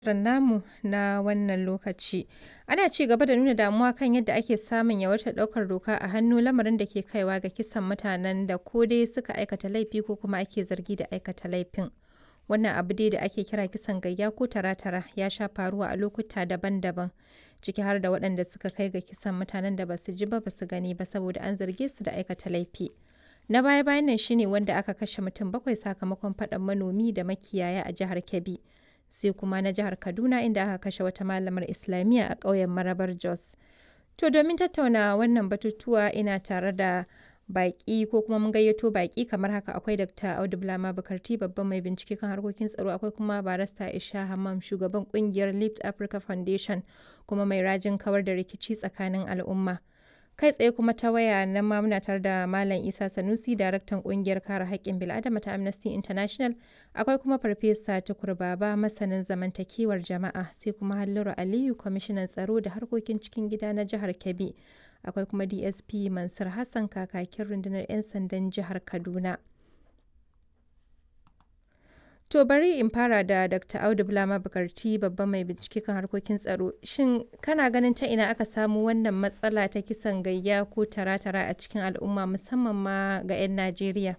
shirin namu na wannan lokaci. Ana ci gaba da nuna damuwa kan yadda ake samun yawaitar ɗaukar doka a hannu lamarin da ke kaiwa ga kisan mutanen da ko dai suka aikata laifi ko kuma ake zargi da aikata laifin. Wannan abu dai da ake kira kisan gayya ko tara-tara ya sha faruwa a lokuta daban-daban ciki har da waɗanda suka kai ga kisan mutanen da basu ji ba basu gani ba saboda an zarge su da aikata laifi. Na baya-bayan nan shine wanda aka kashe mutum bakwai sakamakon faɗan manomi da makiyaya a jihar Kebbi. sai kuma na jihar Kaduna inda aka kashe wata malamar Islamiyya a ƙauyen Marabar Jos. To domin tattauna wannan batutuwa ina tare da baƙi ko kuma mun gayyato baƙi kamar haka akwai Dr. Audu Bulama Bukarti babban mai bincike kan harkokin tsaro akwai kuma barista Isha Hammam shugaban kungiyar Lift Africa Foundation kuma mai rajin kawar da rikici tsakanin al'umma. kai tsaye kuma ta waya na ma muna tare da Malam Isa Sanusi daraktan kungiyar kare haƙƙin bil'adama ta Amnesty International akwai kuma Farfesa Tukur Baba masanin zamantakewar jama'a sai kuma Halliru Aliyu kwamishinan tsaro da harkokin cikin gida na jihar Kebbi akwai kuma DSP Mansur Hassan kakakin rundunar 'yan sandan jihar Kaduna. To bari in fara da Dr. Audu Bulama Bukarti babban mai bincike kan harkokin tsaro. Shin kana ganin ta ina aka samu wannan matsala ta kisan gayya ko tara-tara a cikin al'umma musamman ma ga 'yan Najeriya?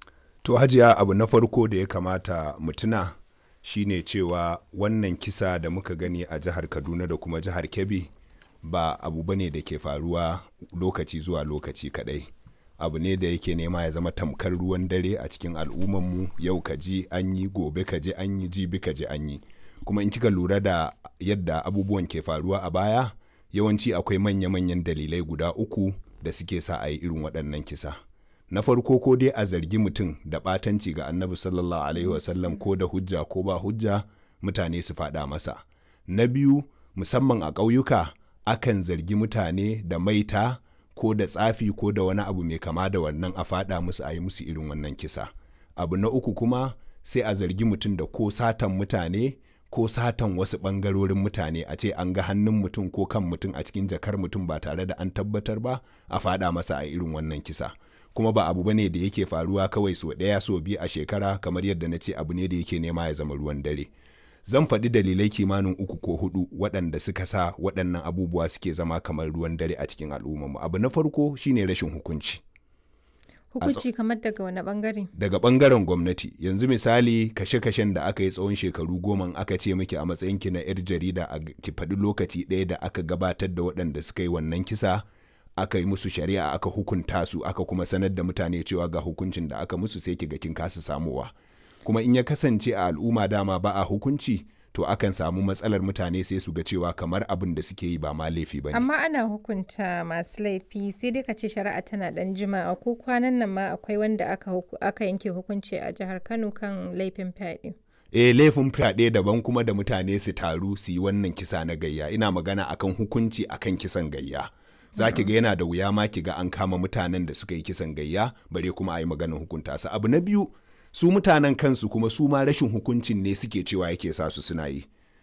To hajiya abu na farko da ya kamata mu tuna shine cewa wannan kisa da muka gani a jihar Kaduna da kuma jihar Kebbi ba abu bane da ke faruwa lokaci zuwa lokaci kadai. abu ne da yake nema ya zama tamkar ruwan dare a cikin al'ummanmu yau ka ji an yi gobe ka ji an yi jibi ka ji an yi kuma in kika lura da yadda abubuwan ke faruwa a baya yawanci akwai manya-manyan dalilai guda uku da suke sa a yi irin waɗannan kisa na farko ko dai a zargi mutum da ɓatanci ga annabi sallallahu alaihi wasallam ko da hujja ko ba hujja mutane su faɗa masa na biyu musamman a ƙauyuka akan zargi mutane da maita ko da tsafi ko da wani abu mai kama da wannan a fada musu a yi musu irin wannan kisa abu na uku kuma sai a zargi mutum da ko satan mutane ko satan wasu ɓangarorin mutane a ce an ga hannun mutum ko kan mutum a cikin jakar mutum ba tare da an tabbatar ba a fada masa a irin wannan kisa kuma ba abu bane da yake faruwa kawai so ɗaya so biyu a shekara kamar yadda na ce abu ne da yake nema ya zama ruwan dare zan faɗi dalilai kimanin uku ko hudu waɗanda suka sa waɗannan abubuwa suke zama kamar ruwan dare a cikin al'ummarmu abu na farko shine rashin hukunci hukunci kamar daga wani bangare daga bangaren gwamnati yanzu misali kashe-kashen da aka yi tsawon shekaru goma aka ce miki a matsayinki na 'yar jarida a ki faɗi lokaci ɗaya da aka gabatar da waɗanda suka yi wannan kisa aka yi musu shari'a aka hukunta su aka kuma sanar da mutane cewa ga hukuncin da aka musu sai ki ga kin kasa samowa kuma in ya kasance a al'umma dama ba a hukunci to akan samu matsalar mutane sai su ga cewa kamar abin da suke yi ba ma laifi ba ne. Amma ana hukunta masu laifi sai dai ka ce shari'a tana dan jima'a ko kwanan nan ma akwai wanda aka, aka yanke hukunci a jihar Kano kan laifin fyaɗe. E laifin fyaɗe daban kuma da mutane su taru su yi wannan kisa na gayya ina magana akan hukunci akan kisan gayya. za ki ga yana da wuya ma ki ga an kama mutanen da suka yi kisan gayya bare kuma a yi maganin hukunta su abu na biyu su mutanen kansu kuma su ma rashin hukuncin ne suke cewa yake sa su suna yi